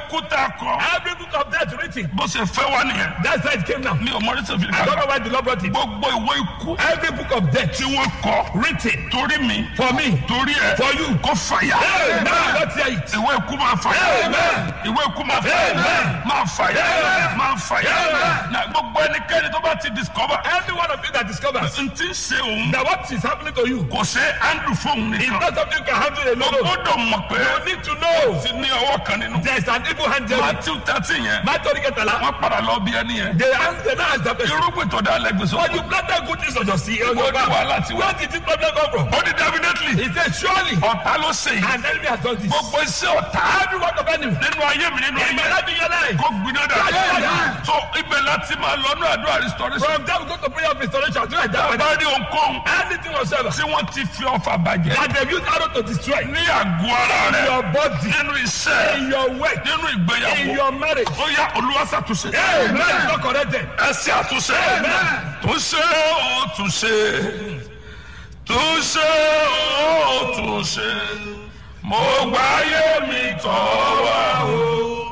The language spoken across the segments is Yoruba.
ikú tá a kọ Every book of death written. bó ṣe fẹ́ wá nìyẹn That's why it came now. mi ò mọ oríṣi òfin I don't know ká why the Lord brought it. gbogbo ìwé ikú Every book of death tí wọ́n kọ written torí mi for me. torí ẹ For you. kó fàyà Amen. Not hear it. ìwé ikú máa fàyà Amen. ìwé ikú máa fàyà Amen. máa fàyà Amen. máa fàyà Amen. na gbogbo ẹnikẹ́ni tó bá ti discover Every one of you that discovers n ti ṣe òun that what is happening to you kò ṣe andrew fóun is nìkan not something you can handle o alone. gbọ́dọ̀ mọ̀ pé You need to know ti ní ọwọ́ kan nínú there is an evil hand there. matthew thirteen yẹn Matthew Ketala. wọ́n padà lọ bí ẹni yẹn They answer now as the person. irúgbìn tó dá lẹ́gbẹ̀ẹ́ But sọ you planted good things on your seed. on your Where do I ground. like to- Where did this problem come from? ó ní definitely He said surely ọ̀tá ló ṣe yìí an enemy has done this. gbogbo iṣẹ́ ọ̀tá Every one of enemy. nínú ayé mi nínú In my ayé life in your life. kó gbiná dà Amen. so ibẹ̀ láti máa lọ ní àdúrà restoration From there we go to prayer of restoration. Do like that. bá rí ohunkóhun Anything whatsoever. tí wọ́n ti fi ọfà bàjẹ́ That they use arrow to destroy. ní àgọ́ ara In rẹ̀ your body. nínú iṣẹ́ In your work. nínú In ìgbéyàwó your marriage. ó yá olúwa ṣàtúnṣe Amen. It's not corrected. ẹ ṣe àtúnṣe Amen. túnṣe ó túnṣe túnṣe ó túnṣe mo gbáyé mi tọ́ wá o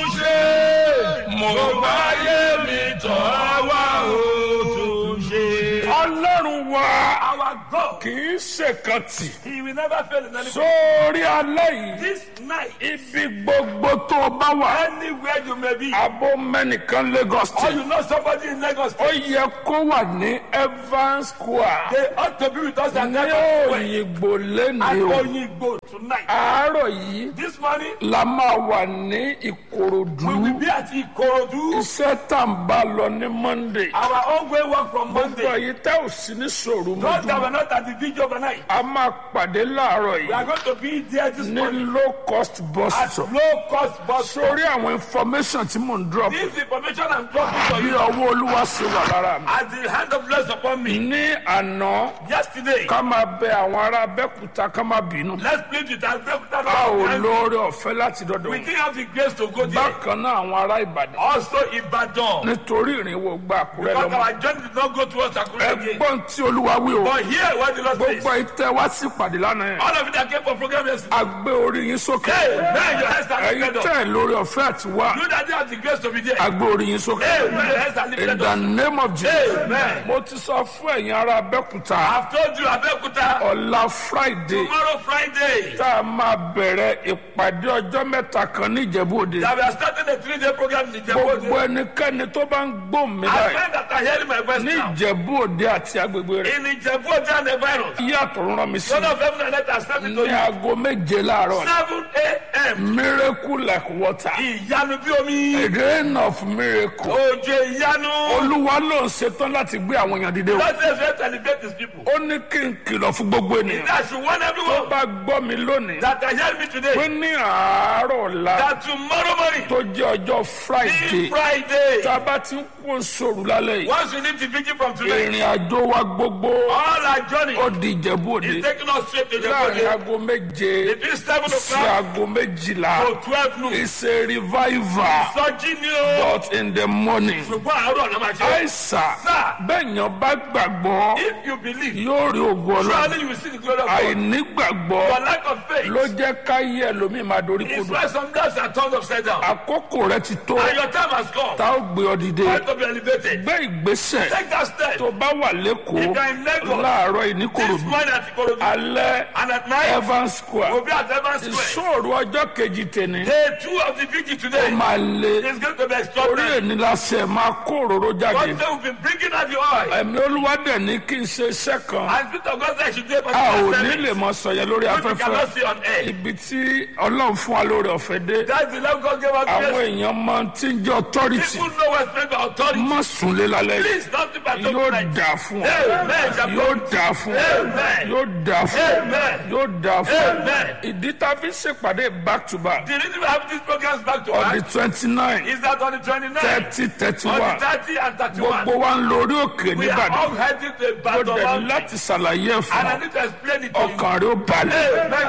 túnṣe mo gbáyé mi tọ́ wá o túnṣe. ọlọ́run wa Our God. kì í ṣèkan tì He will never fail in anything. sórí alẹ́ yìí This night. ibi gbogbo tó o bá wà Anywhere you may be. abo mẹ́nìkan Lagos Or State. you know somebody in Lagos. ó yẹ kó wà ní Evans Square They ought to be with us at ní Lagos. At òyìnbó lẹ́nu o Oyingbo tonight. àárọ̀ yìí This morning. la máa wà ní Ìkòròdú We will be at Ikorodu. iṣẹ́ tá n bá lọ ní Monday Our ongoing work from gbogbo Monday. èyí tẹ́ ò sí ní sòrò Those that mọ́jú were not at the video overnight. a máa pàdé láàárọ̀ We are yìí going to be there this ní morning. low cost bus At stop low cost bus. stop. sórí àwọn information tí mò ń drop This information I'm dropping for bí you. ọwọ́ olúwa ṣe wà lára mi As the hand of bless upon me. ní àná Yesterday. ká máa bẹ àwọn ará Abẹ́òkúta ká má bínú Let's plead with our a ò lóore ọ̀fẹ́ láti dọ́dọ̀ We wọn. didn't have the grace to go there. bákan náà àwọn ará Ìbàdàn Also Ibadan. nítorí ìrìnwó gba Àkúrẹ́ Because lọ́mọ our journey did not go towards Akure again. ẹgbọ́n tí olúwa wí o But here, what the Lord says. gbogbo ìtẹ́ wá sí ìpàdé lánàá yẹn All of you that came for program yesterday. a gbé orí yín sókè Hey, man, your hands are ẹ̀yin lifted up. tẹ́ ẹ̀ lórí ọ̀fẹ́ àti wá You that didn't have the grace to be there. a gbé orí yín sókè Hey, man, your hands are in lifted the up. name of Jesus Amen. mo ti sọ fún ẹ̀yin ará Abẹ́òkúta I've told you, Abeokuta, ọ̀la Friday tomorrow Friday, tá a máa bẹ̀rẹ̀ ìpàdé ọjọ́ mẹ́ta kan ní Ìjẹ̀bú Òde that we are starting a three-day program in gbogbo Ijebu. ẹnikẹ́ni tó bá ń gbóhùn mi I báyìí find that I hearing my voice ní now. Ìjẹ̀bú Òde àti agbègbè rẹ̀ In Ijebu and the virus. yàtọ̀ rán mi sí Son of heaven and earth has sent me to ní you. aago méje láàárọ̀ 7 a.m. miracle like water Ìyanu bí omi. a rain of miracle Òjò ìyanu. olúwa ló ń ṣetán láti gbé àwọn èèyàn dìde o God says we have to elevate his people. ó ní kí n kìlọ̀ fún gbogbo ènìyàn That should warn tó everyone bá gbọ́ mi lónìí that are hearing me pé today. ní àárọ̀ ọ̀la That tomorrow morning, tó jẹ́ ọjọ́ friday be Friday. tá a bá ti ń kó sòrò lálẹ́ yìí Once we leave the vigil from today, ìrìn àjò wa gbogbo all our journey ó di ìjẹ̀bú òde is taking us straight to láàrin Jehovah. aago méje Between 7 sí o'clock aago méjìlá to 12 noon. it's a revival Sọjí ni o. but in the morning. Ṣùgbọ́n àárọ̀ náà máa ṣe. àìsà Sir. bẹ́ẹ̀yàn bá gbàgbọ́ If you believe, yóò rí ògùn ọlọ́run surely you will see the glory of God. àìnígbàgbọ́ Your lack of faith ló jẹ́ káyé ẹlòmíì máa dorí is kodò why some lives are turned upside down. àkókò rẹ ti tó And your time has come. tá ó gbé ọ dìde Time to be elevated. gbé ìgbésẹ̀ Take that step. tó bá wà lẹ́kọ̀ọ́ If you are in Lagos, láàárọ̀ This ìníkòròdú morning at Ikorodu. alẹ́ And at night, Evans Square we'll be at Evans Square. ìṣòro ọjọ́ kejì tèmi Day two of the vigil ó today máa lé is going to be orí extraordinary. èní lásẹ̀ máa kó òróró jáde God said we've been bringing out the oil. ẹ̀mí olúwa dẹ̀ ní kí n ṣe iṣẹ́ kan And Spirit of God said I should do a a ò particular ní service. lè mọ sọ̀yẹ́ lórí Which we afẹ́fẹ́ cannot see on air. ibi tí ọlọ́run fún wa lórí ọ̀fẹ́ dé That's the love God gave us àwọn grace. èèyàn máa tí ń jẹ́ authority People know what's meant by authority. má súnlé lálẹ́ yìí Please don't think about yóò tonight. dà fún ọ Amen. yóò dà fún ọ Amen. yóò dà fún ọ Amen. yóò dà fún ọ Amen. ìdí tá a fi ṣèpàdé back to back The reason we have these programs back to on the back twenty nine is that on the 29th, thirty thirty on one the 30 and 31, gbogbo wa ń lórí òkè we are nìbàdàn all heading to a ó battle dẹ̀ ní mountain. láti ṣàlàyé ẹ̀ fún And I ọ need to explain it to you. ọkàn rẹ ó balẹ̀ Amen. You have a ó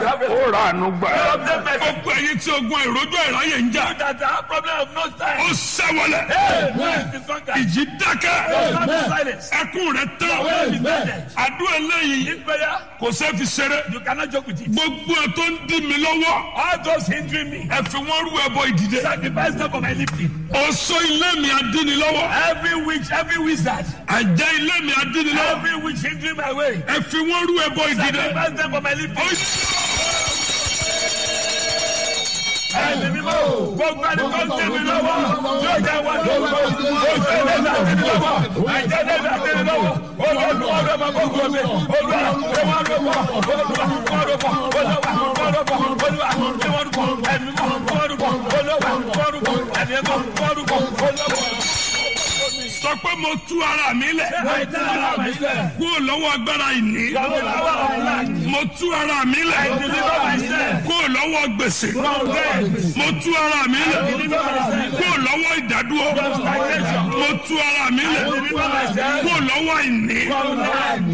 ó ra àánú gbà. Obtain mercy. gbogbo ẹ̀yin tí ogun ìrójú ìráyè ń jà That have problem of no ó time. sẹ́wọlẹ̀ Hey, this one guy. ìjì dákẹ́ Stop the silence. ẹkún rẹ̀ tán Well, be blessed. àdúrà eléyìí This prayer, kò sẹ́ fi ṣeré you cannot joke with it. gbogbo ẹ̀ tó ń dí mi lọ́wọ́ All those hindering me, ẹ fi wọ́n rú ẹbọ ìdìde sacrifice them for my lifting. ọ̀ṣọ́ ilé mi adínilọ́wọ́ Every witch, every wizard, àjẹ́ ilé mi adínilọ́wọ́ every witch hindering my way, ẹ fi wọ́n rú ẹbọ ìdìde. sacrifice them for my lifting. Ẹ̀mí mímọ́, gbogbo ẹni tó ń tẹ̀ mí lọ́wọ́, yóò jẹ́ wọn lọ́wọ́. Oṣù ẹ̀dẹ́gbẹ̀ àtẹ̀mí lọ́wọ́, àìjẹ́dẹ́gbẹ̀ àtẹ̀mí lọ́wọ́. Olúwa ọ̀rọ̀ ọmọ gbogbo mi, olúwa ṣé wọ́n rọ̀ bọ̀, olúwa wọ́n rọ̀ bọ̀, olúwa wọ́n rọ̀ bọ̀, olúwa ṣé wọ́n rọ̀ bọ̀, ẹ̀mí mọ́ wọ́n rọ̀ bọ̀, olúwa wọ́n rọ̀ bọ̀, ẹ̀mí mọ́ wọ́n rọ̀ bọ̀, olúwa. sọ pé mo tú ara mi lẹ̀ Àìtẹ́lára mi sẹ́, kúrò lọ́wọ́ agbára ìní ìyàwó làwọn ọ̀la, mo tú ara mi lẹ̀ deliver myself kúrò lọ́wọ́ gbèsè from death, mo tú ara mi lẹ̀ deliver myself kúrò lọ́wọ́ ìdádúró from stagnation, mo tú ara mi lẹ̀ deliver myself kúrò lọ́wọ́ ìní from lack.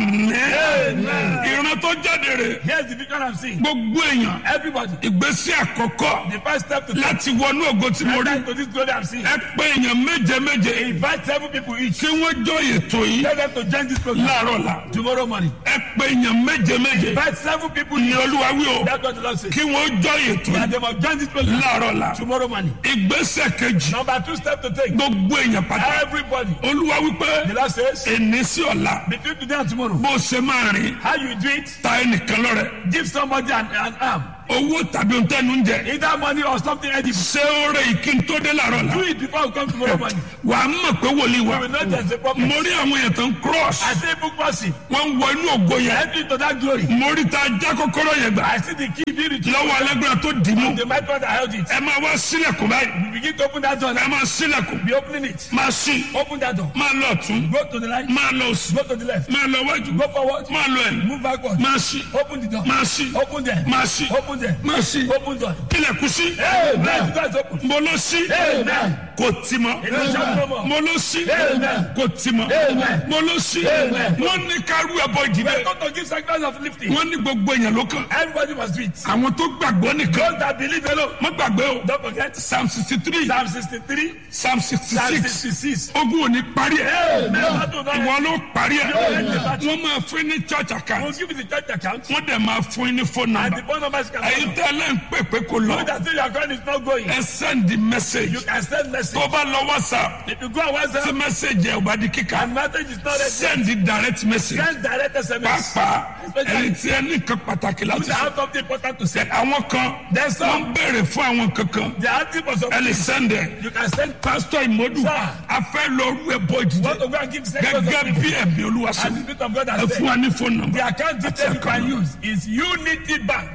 àmín ìran tó jáde rè Here's the vision I'm seeing. gbogbo èèyàn Everybody, ìgbésí àkọ́kọ́ the first step to láti wọnú ògo tí mo rí enter into this glory I'm seeing. ẹ pé èèyàn méje méje Invite seven people each. kí wọ́n jọ ètò yìí Tell them to join this program láàárọ̀ la tomorrow morning. ẹ pé èèyàn méje méje Invite seven people ní each. olúwa wí o That's what the Lord says. kí wọ́n jọ ètò That yìí they must join this program láàárọ̀ la tomorrow morning. ìgbésẹ̀ kejì Number two step to take. gbogbo èèyàn pátá Everybody. olúwa wípé The Lord says, èní sí ọ̀la between today and tomorrow, bó ṣe máa rìn how you do it, ta ẹnìkan lọ́rẹ give somebody an, an arm. owó tàbí ohun tẹnu ń jẹ Either money or something edible. ṣé ó rẹ ìkí n tó dé láàárọ̀ la Do it before you come tomorrow morning. wà á mọ̀ pé wòlíì You wa will know there's a problem. mo rí àwọn èèyàn tó ń cross I see book mercy. wọ́n ń wọ inú ògo yẹn Enter into that glory. mo rí ta já kọ́kọ́rọ́ yẹn gbà I see the key being retrieved. lọ́wọ́ alágbára tó dì mú The might one that held it. ẹ máa wá sílẹ̀kùn báyìí You begin to open that door. ẹ now. máa sílẹ̀kùn Be opening it. máa ṣí Open that door. máa lọ ọ̀tún Go to the right. máa lọ òsì Go to the left. máa lọ wájú Go forward. máa lọ ẹ̀yìn Move backward. máa ṣí Open the door. máa ṣí Open there. máa ṣí Open there. máa ṣí Open door. ilẹ̀kùn ṣí Amen. The door is open. mo lọ ṣí Amen. kò tì mọ́ It will shut no more. mo lọ ṣí Amen. kò tì mọ́ Amen. mo lọ ṣí Amen. wọ́n ní ká rú ẹbọ ìdìde We're going to give sacrifice of lifting. wọ́n ní gbogbo èèyàn ló kàn Everybody must do it. àwọn tó gbàgbọ́ nìkan Those that believe alone. má gbàgbé o Don't forget. psalm sixty three Psalm 63. psalm sixty Psalm six 66. ogun ò ní parí ẹ̀ Amen. That will not ìwọ end. ló parí ẹ̀ Amen. wọ́n máa fún ní church We'll account give you the church account. wọ́n dẹ̀ máa fún ní phone And number the phone number is can ẹ̀yin tẹ́lẹ̀ ń pè pé kò lọ That still your account is not going. ẹ send the message You can send message. tó bá lọ whatsapp If you go on tí WhatsApp message ẹ̀ ò bá di kíkà and message is not ready, send the direct message send direct SMS. pàápàá ẹni tí ẹ ní nǹkan pàtàkì You láti sọ have something important to say. àwọn kan There's wọ́n some. béèrè fún àwọn kankan They are asking for ẹ something. lè send ẹ̀ You can send. pastor imodu Sir. a fẹ́ lọ rú ẹbọ Want ìdíje to go and give sacrifice gẹ́gẹ́ of bí ẹ̀mí olúwa And the sọ Spirit of God ẹ has fún said. wa ní phone number The account detail you can use is Unity Bank.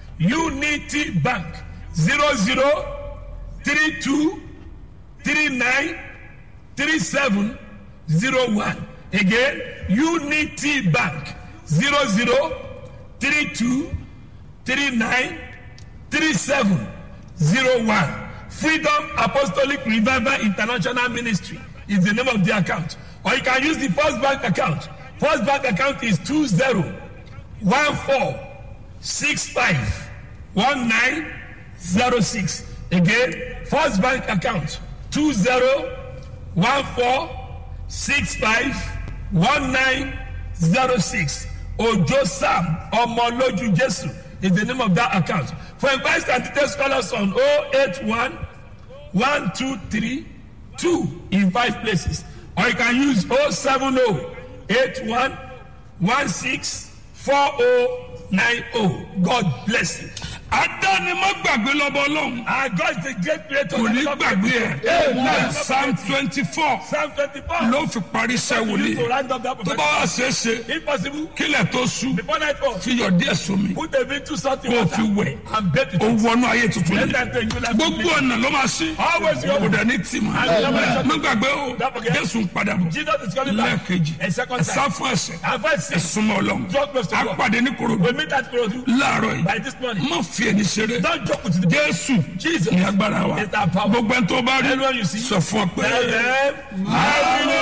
Unity Bank. Zero zero three two three nine three seven zero one. Again, Unity Bank. Zero zero three two three nine three seven zero one. Freedom Apostolic Revival International Ministry is the name of the account. Or you can use the First Bank account. First Bank account is two zero one four six five one nine zero six. Again, First Bank account two zero one four six five one nine zero six. Ojo Sam Omoloju Jesu is the name of that account. For inquiries and details, call us on 081 123 2 in five places. Or you can use 070 81 16 4090. God bless you. adáni má gbàgbé lọ́bọ̀ ọlọ́run Our God is the great creator. kò ní gbàgbé ẹ̀ psalm twenty four Psalm 24. ló fi parí iṣẹ́ You need to wòlíì round up that tó bá prophetic. wà ṣeé ṣe If possible, kílẹ̀ tó sú before nightfall, fi yọ̀ díẹ̀ sómi put a bit too salty kó o water fi wẹ̀ and bathe ó it. wọnú ayé tuntun Let yìí them take you like gbogbo ọ̀nà ló máa ṣí Always your kò dẹ̀ ní tì mọ́ má gbàgbé o Don't forget. jésù ń padà bọ̀ Jesus is coming back. lẹ́ẹ̀kejì A second ẹ sá time. fún ẹsẹ̀ And verse ẹ 6. súnmọ́ ọlọ́run Draw close to a God. pàdé ní korodu We meet at Kurodu láàárọ̀ yìí by this morning. má fi ẹni ṣeré Don't joke with the jésù Jesus ní agbára wa is our power. gbogbo ẹni tó bá rí Everyone you see. sọ fún ọ pé. Tell them, I will